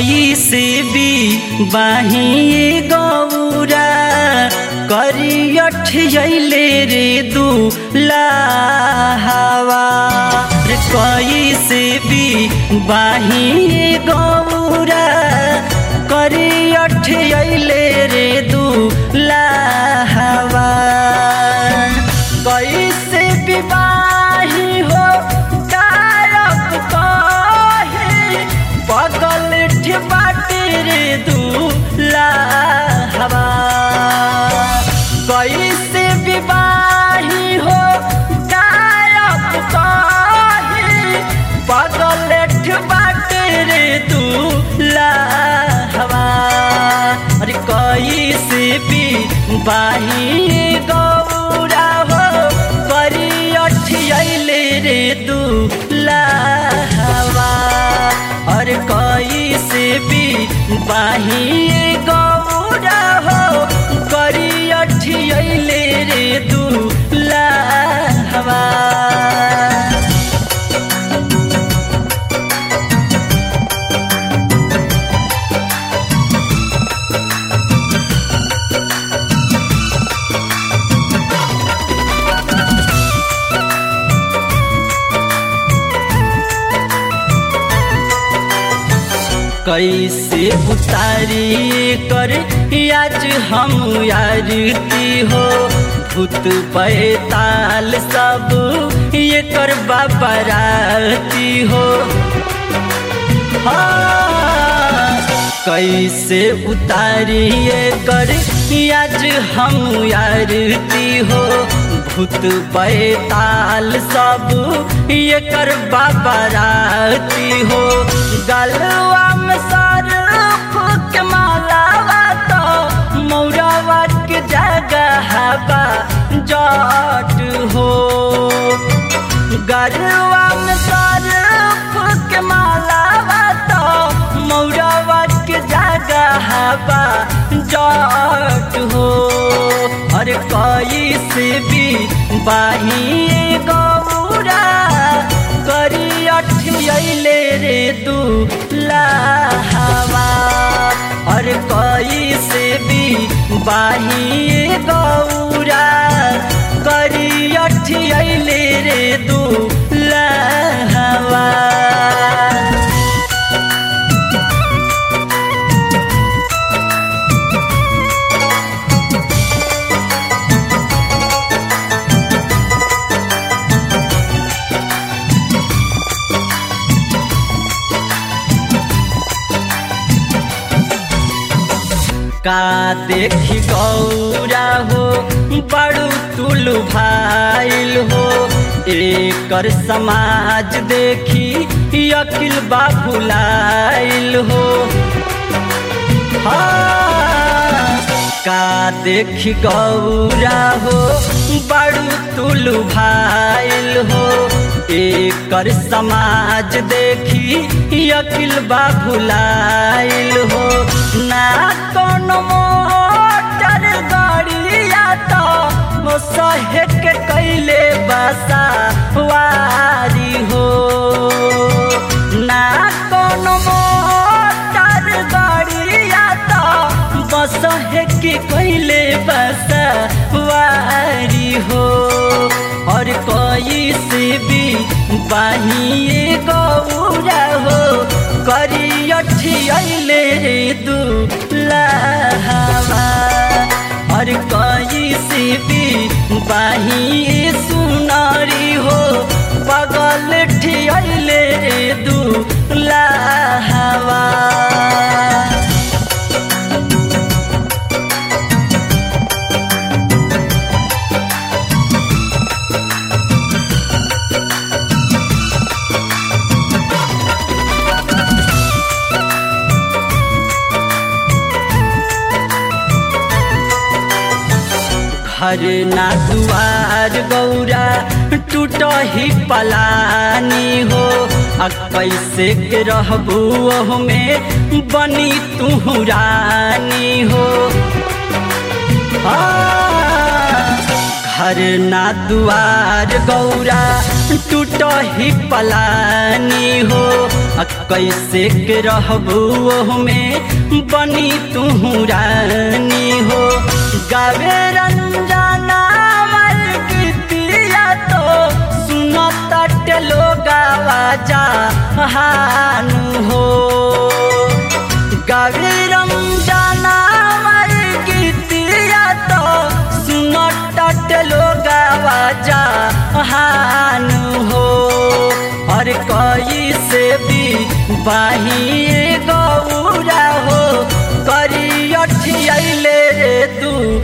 कई से भी बाही गौरा करियठ अइले रे दूल्हावा रे कई से भी बाही गौरा करियठ अइले रे दूल्हावा कैसे विवाही हो कारक कहे बगल बाटे रे दूल्हावा कैसे विवाही हो कारक कहे बगल बाटे रे दूल्हावा अरे कैसे भी बाही गौरा हो करी अठियले रे दूल्हावा और कैसे भी बाही गौरा हो करी अठियले रे दूल्हावा कैसे उतारी कर आज हम यारती हो भूत पैताल सब ये कर बाबराती हो हाँ, कैसे उतारी कर आज हम यारती हो भूत पैताल सब ये कर बाबराती हो गलवा में सर के मालावा तो मौरावा के जगह बा जट हो गलवा में सर के मालावा तो मौरावा के जगह बा जट हो और कई से भी बाही गौरा करी अठियले रे दूल्हावा और कई से भी बाही गौरा करी अठियले रे दूल्हावा का देखी गौरा हो बड़ू तुल भाइल हो एकर समाज देखी अकिल बाबुलाइल हो हाँ, का देखी गौरा हो बड़ू तुल भाइल हो एकर समाज देखी अकिल बाबुलाइल हो ना कोनो मोटर गाड़िया तो सहे के कैले बसा वारी हो ना कोनो मोटर गाड़िया तो बस के कैले बसा वारी हो और कोई से भी बाहिए गौरा हो करी अठियले रे दूल्हावा और कोई से भी बाहिए सुनारी हो बगल ठियले रे दूल्हावा घर ना दुआर गौरा टूट ही पलानी हो आ कैसे के रहबू में बनी तू रानी हो आ, घर ना दुआर गौरा टूट ही पलानी हो आ कैसे के रहबू में बनी तू रानी हो गावे रंजना मर गीतिया तो सुनो तट लोगावा जा हानु हो गावे रंजना मर गीतिया तो सुनो तट लोगावा जा हानु हो और कई से भी बाही गौरा हो करी अठियले रे दू